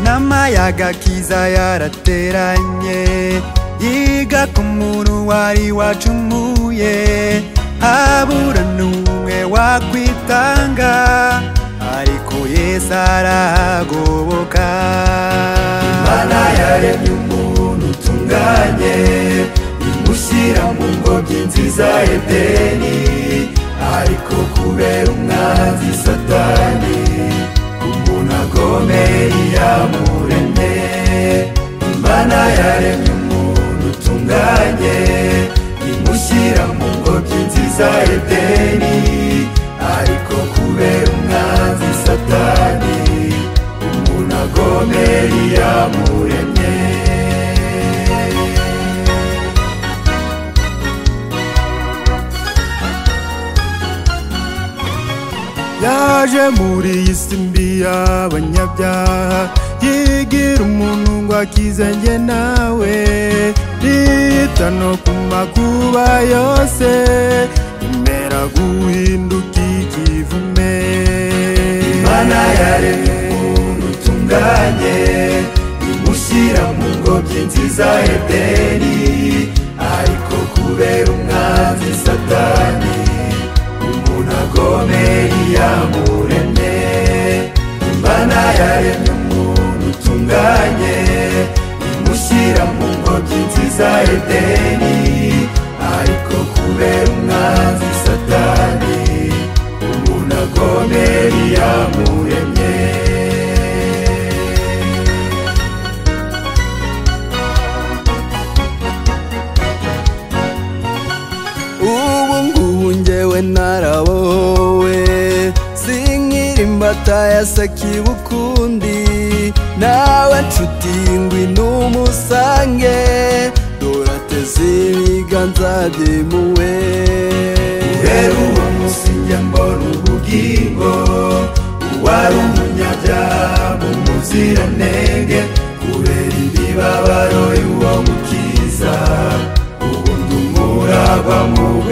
akayaga kiza yarateranye yiga ku muntu wari wacumuye habura n'umwe wakwitanga ariko yesu arahagoboka imana yaremye umuntu utunganye imushyira mu ngobyi nziza edeni ariko kubera umwanzi satani umuntu agomeye yamuremye imana yaremye umuntu utunganye imushyira mu ngobyi nziza edeni ariko kubera umwanzi satani umuntu agomeye yamuremye yaje muri iyi si mbi y'abanyabyaha yigira umuntu ngo akize njye nawe yita no ku makuba yose imera guhinduka ikivume imana yaremye umuntu utunganye imushyira mu ngobyi nziza edeni ariko kubera umwanzi satani umuntu agomeye yamuremye imana yaremye umuntu utunganye imushyira mu ngobyi nziza edeni ariko kubera umwanzi satani umuntu agomeye yamuremye ubu ngubu njyewe narabowe sinkiri imbata ya sakibukundi nawe nshuti ngwi n'umusange dorateze ibiganza byemuwe rero uwo munsi njya mbona ubugingo uwari umunyabyaha mu muziranenge kubera imibabaro y'uwo mukiza ubundi umuragwa mu